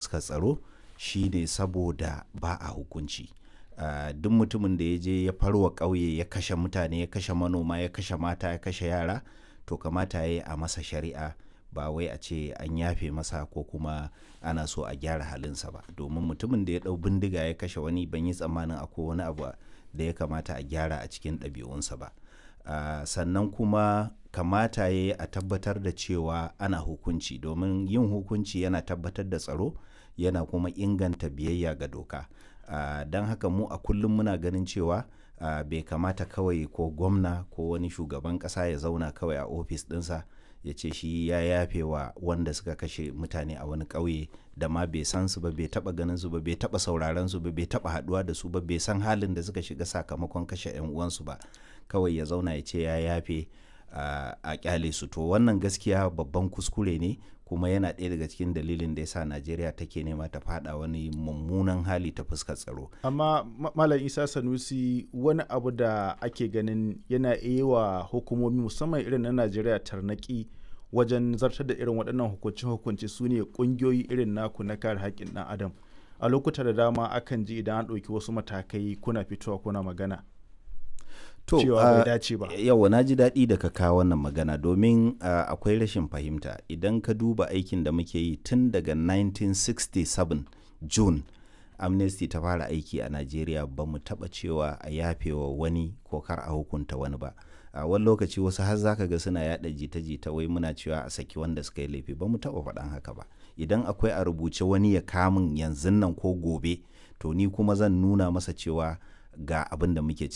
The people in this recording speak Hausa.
fuskar tsaro shine saboda ba a hukunci uh, duk mutumin da ya je ya farwa ƙauye ya kashe mutane ya kashe manoma ya kashe mata ya kashe yara to kamata ya yi a masa shari'a ba wai a ce an yafe masa ko kuma ana so a gyara halinsa ba domin mutumin da ya ɗau bindiga ya kashe wani ban yi tsammanin akwai wani abu da ya kamata a gyara a cikin ɗabi'unsa ba uh, sannan kuma kamata ya yi a tabbatar da cewa ana hukunci domin yin hukunci yana tabbatar da tsaro yana kuma inganta biyayya ga doka uh, don haka mu a kullum muna ganin cewa uh, bai kamata kawai ko gwamna ko wani shugaban ƙasa ya zauna kawai a ofis ɗinsa ya ce shi ya yafe wa wanda suka kashe mutane a wani ƙauye da ma bai san su ba bai taba ganin su ba bai taba sauraron su ba bai taba haduwa da su ba bai san halin da suka shiga sakamakon kashe yan uwansu ba kawai ya zauna ya ce ya yafe a kyale su to wannan gaskiya babban kuskure ne kuma yana ɗaya daga cikin dalilin da yasa Najeriya take nema ta fada wani mummunan hali ta fuskar tsaro amma malam Isa Sanusi wani abu da ake ganin yana iya wa hukumomi musamman irin na Najeriya tarnaki wajen zartar da irin waɗannan hukunce-hukunce su ne ƙungiyoyi irin naku na kare haƙƙin ɗan adam a lokuta da dama akan ji idan an ɗauki wasu matakai kuna fitowa kuna magana to cewa bai dace ba yawa na ji daɗi da ka kawo wannan magana domin uh, akwai rashin fahimta idan ka duba aikin da muke yi tun daga 1967 june amnesty ta fara aiki a najeriya ba mu taɓa cewa a yafewa wani ko kar a hukunta wani ba a wani lokaci wasu har zaka ga suna yada jita-jita wai muna cewa a saki wanda suka yi laifi ba mu taɓa faɗan haka ba idan akwai a rubuce wani ya kamun yanzu nan ko gobe to ni kuma zan nuna masa cewa ga abin da muke